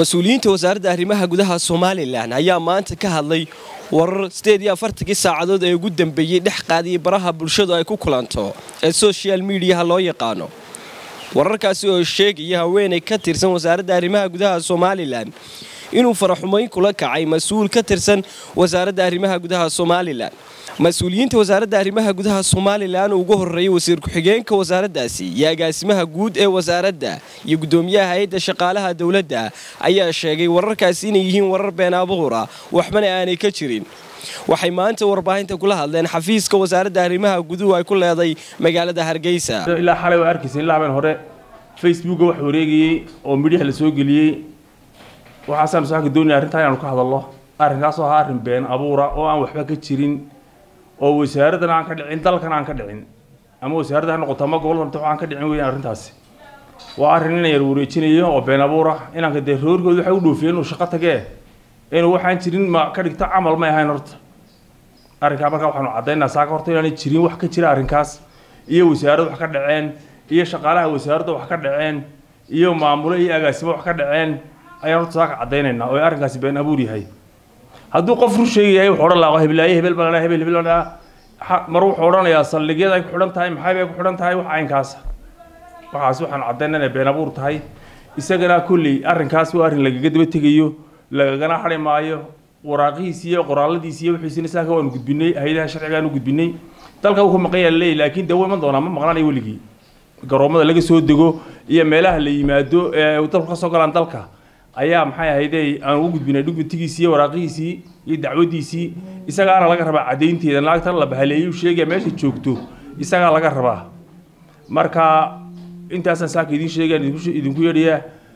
mas-uuliyiinta wasaaradda arrimaha gudaha somalilan ayaa maanta ka hadlay warar sideed iyo afartankii saacadood ee ugu dambeeyey dhex qaadiyay baraha bulshadu ay ku kulanto ee social mediaha loo yaqaano wararkaasi oo sheegaya haweenay ka tirsan wasaaradda arrimaha gudaha somalilan inuu faraxumayn kula kacay mas-uul ka tirsan wasaaradda arrimaha gudaha somalilan mas-uuliyiinta wasaaradda arrimaha gudaha somalilan ugu horeeyay wasiir ku-xigeenka wasaaraddaasi iyo agaasimaha guud ee wasaaradda iyo guddoomiyaha hay-adda shaqaalaha dowladda ayaa sheegay wararkaasi inay yihiin warar been abuura waxbana aanay ka jirin waxay maanta warbaahinta kula hadleen xafiiska wasaaradda arrimaha guduhu ay ku leeday magaalada hargeysa ilaa xalay waa arkaysa ilaa habeen hore facebooka wax wareegayey oo midyaha la soo geliyey waxaasaan saaka doonaya arrintaa inaanu ka hadallo arrinkaasoo ahaa arrin been abuura oo aan waxba ka jirin oo wasaaraddan aan ka dhicin dalkan aan ka dhicin ama wasaaradda ha noqoto ama gobolka aan ka dhicin weeyaan arrintaasi waa arrin ina yar wareejinayo oo been abuura inaanka dee roorkooda waxay u dhoofiyeen inuu shaqo tagee inuu waxaan jirin ma ka dhigto camal may ahayn horta arrinkaa markaa waxaanu caddaynaa saaka horta inaanay jirin wax ka jira arrinkaas iyo wasaaradda wax ka dhaceen iyo shaqaalaha wasaaradda wax ka dhaceen iyo maamulo iyo agaasimo wax ka dhaceen ayaan horta saaka caddaynaynaa oo arrinkaasi been abuur yahay hadduu qof run sheegayahay wuxuu odhan lahaa heblaaye hebel baa hebel hebel baa mar wuxuu odhanayaa saldhigyada ay ku xidhan tahay maxay bay ku xidhan tahay wax caynkaasa waxaas waxaan caddaynaa inay been abuur tahay isagana kolley arrinkaas waa arrin lagaga daba tegayo lagagana hadhi maayo waraaqihiisi iyo qoraaladiisi iyo wixiisina saaka waanu gudbinay hay-adaha sharcigaanu gudbinay dalka wuu ka maqan yaha laleeyahy laakiin dee wuu iman doonaa ma maqnaanayo weligii garoomada laga soo dego iyo meelaha la yimaado ee dalku ka soo galaan dalka ayaa maxay ahaydey aan ugu gudbinay dhugmatigiisii iyo waraaqihiisii iyo dacwadiisii isagaana laga rabaa caddaynteeda naagtan la bahaleeyuu sheegaya meesha joogto isagaa laga rabaa marka intaasaan saaka idiin sheegaan idinku yeedhaya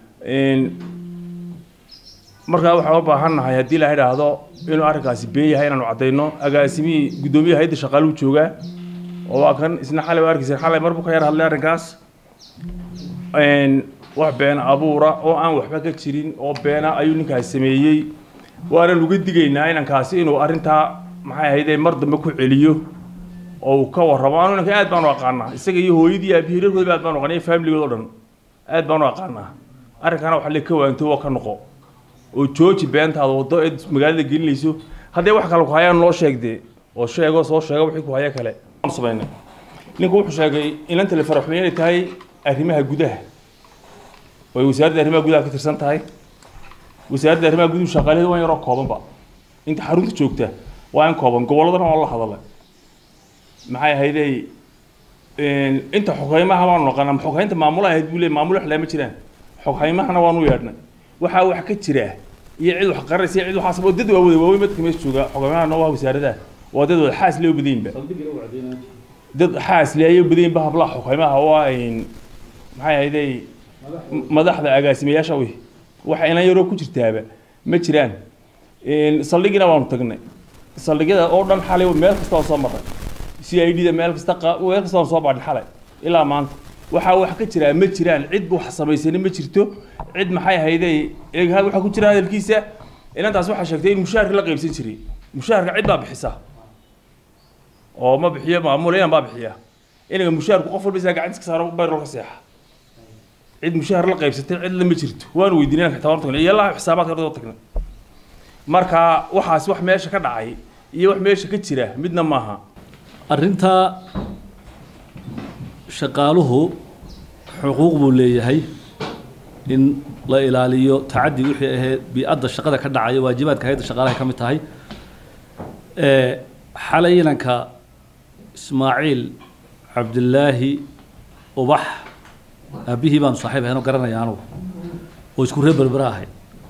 markaa waxaan u baahannahay haddii la idhaahdo inuu arrinkaasi been yahay inaanu caddayno agaasimihii guddoomiyaha hayadda shaqaaluu joogaa oo waa kan isna xalay waa arkaysa xalay marbuu ka yar hadlay arrinkaas wax been abuura oo aan waxba ka jirin oo beena ayuu ninkaasi sameeyey waanan uga digaynaa inankaasi inuu arrintaa maxay ahaydee mar dambe ku celiyo oo uu ka warramo anu inanka aad baanu aqaanaa isaga iyo hooyadii aabihii reerkoodaba aad baanu aqaanaa iyo faamiligood o dhan aad baanu aqaanaa arrinkana waxa le ka waanto oo ka noqo oo jooji beentaada waddo eed magaalada gelinayso haddee wax kale ku hayaan noo sheegdee oo sheego soo sheega wixii ku haya kale samaynay ninku wuxuu sheegay inanta la faraxumeyn inay tahay arrimaha gudaha oo ay wasaaradda arrimaha gudaha ka tirsan tahay wasaaradda arrimaha guduhu shaqaalaheeda waa yaroo koobanba inta xarunta joogta waa in kooban gobolladana waa la hadalay maxay ahaydey inta xoghaymaha baanu naqanaa xoghaynta maamula ahayd buu leey maamulo wax lama jiraan xoghaymahana waanu yeedhnay waxaa wax ka jira iyo cid wax qaranaysa iyo cid waxaas oo dad waawada waaweyn madka meesha jooga xogaymahana waa wasaaradaha waa dad wada xaas lee badaynba dad xaas lee ayay badaynba hablaha xoghaymaha waa maxay ahaydey madaxda agaasimayaasha wi waxa inan yaroo ku jirtaaba ma jiraan saldhigina waanu tagnay saldhigyada oo dhan xalay meel kasta waan soo marray c i d da meel kasta meel kasta waan soo baadhin xalay ilaa maanta waxaa wax ka jiraa ma jiraan cid wax samaysani ma jirto cid maxay ahaydey waxaa ku jira hadalkiisa inantaas waxaa sheegtay in mushaharka la qaybsan jiray mushaharka cid baa bixisa oo ma bixiyo maamul inan baa bixiya inaga mushaharku qof walba isaa gacantiska saaro bayrol ka seexa cid mushahar la qaybsatay cid lama jirto waanu weydiinay inanka xitaa tagnay iyo laha xisaabaadka ardayda tagnay marka waxaas wax meesha ka dhacay iyo wax meesha ka jira midna maaha arrintaa shaqaaluhu xuquuq buu leeyahay in la ilaaliyo tacaddi wixii ahayd bii-adda shaqada ka dhacaya waajibaadka hayadda shaqaalahay ka mid tahay xalay inanka ismaaciil cabdilaahi ubax aabbihii baanu saaxiib ahayn oo garanaya anugu oo isku reer berbera ahay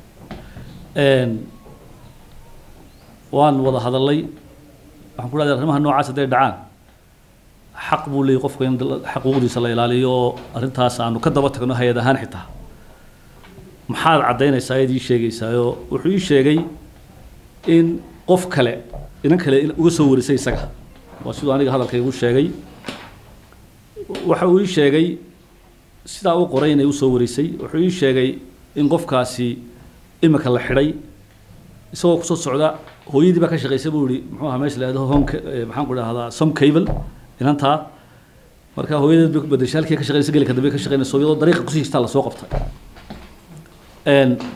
waan wada hadallay waxaan ku dhahday arrimaha noocaas hadday dhacaan xaq buu leeyay qofka in xaquuqdiisa la ilaaliyo oo arrintaas aanu ka daba tagno hay-ad ahaan xitaa maxaad caddaynaysaa id ii sheegaysaayoo wuxuu ii sheegay in qof kale inan kale uga soo warisay isaga waa siduu aniga hadalka igu sheegay waxa uu ii sheegay sidaa u qoray inay usoo warisay wuxuu ii sheegay in qofkaasi imika la xidhay isagoo kusoo socda hooyadii baa ka shaqaysay buu yihi muxuu ahaa meesha la yidhahdo home maxaan ku dhahdaa some cable inantaa marka hooyadeed bay ku bedeshay halkii ka shaqaynaysa gelika dambe ka shaqaynaysa iyadoo dariiqa kusii histaa lasoo qabtay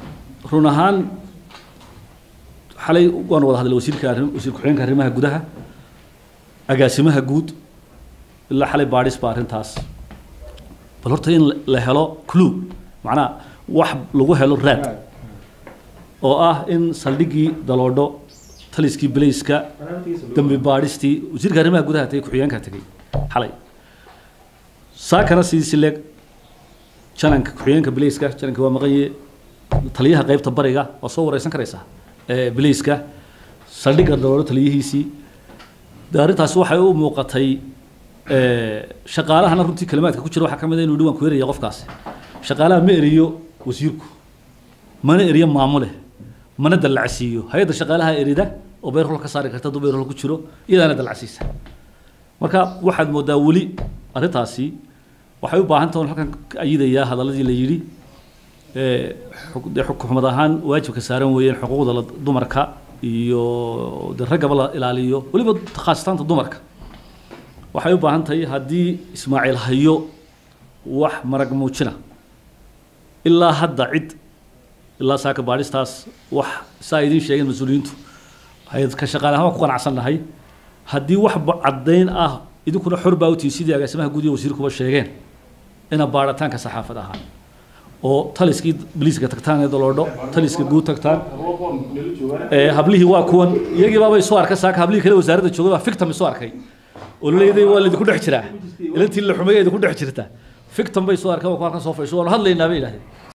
run ahaan xalay waan wada hadlay wasiirka arrim wasiir ku-xigeenka arrimaha gudaha agaasimaha guud ilaa xalay baadhis baa arrintaas bal horta in la helo clue macnaha wax lagu helo raad oo ah in saldhiggii daloodho taliskii belayska dambi baadhistii wasiirka arrimaha gudaha tagay ku-xigeenka tegay xalay saakana sidiisi leeg jananka ku-xigeenka belayska jananka waa maqanye taliyaha qaybta bariga waa soo wareysan karaysaa ee belayska saldhigga daloodho taliyihiisii de arrintaasi waxay u muuqatay shaqaalahana runtii kalimaadka ku jira waxaa ka mid a inuu dhiwan ku eraya qofkaasi shaqaalaha ma eriyo wasiirku mana eriyo maamule mana dallacsiiyo hay-adda shaqaalaha erida oo beyrhol ka saari karta hadduu beyrhol ku jiro iyadaana dallacsiisa marka waxaad moodaa weli arrintaasi waxay u baahan tahay halkan ayidayaa hadaladii la yidhi dee xukuumad ahaan waajibka saaran weeyeen xuquuqda la dumarka iyo de raggaba la ilaaliyo weliba khaasataanta dumarka waxay u baahan tahay haddii ismaaciil hayo wax marag muujina ilaa hadda cid ilaa saaka baadhistaas wax saa idiin sheegeen mas-uuliyiintu waxay ka shaqaale ahaan waan ku qanacsannahay haddii wax caddayn ah idinkuna xor baa utihi sidii agaasimaha guud iyo wasiirkuba sheegeen ina baadhitaanka saxaafad ahaa oo taliskii biliiska tagtaan ee daloodho taliska guud tagtaan hablihii waa kuwan iyagii baabay soo arkay saaka hablihii kale wasaaradda joogay baa fictam soo arkay oo laleeyahay waa laydinku dhex jiraa ilantii la xumay idinku dhex jirta fictam bay soo arkeen waa ku halkan soo fadhiso waanu hadlaynaa bay yidhahdeen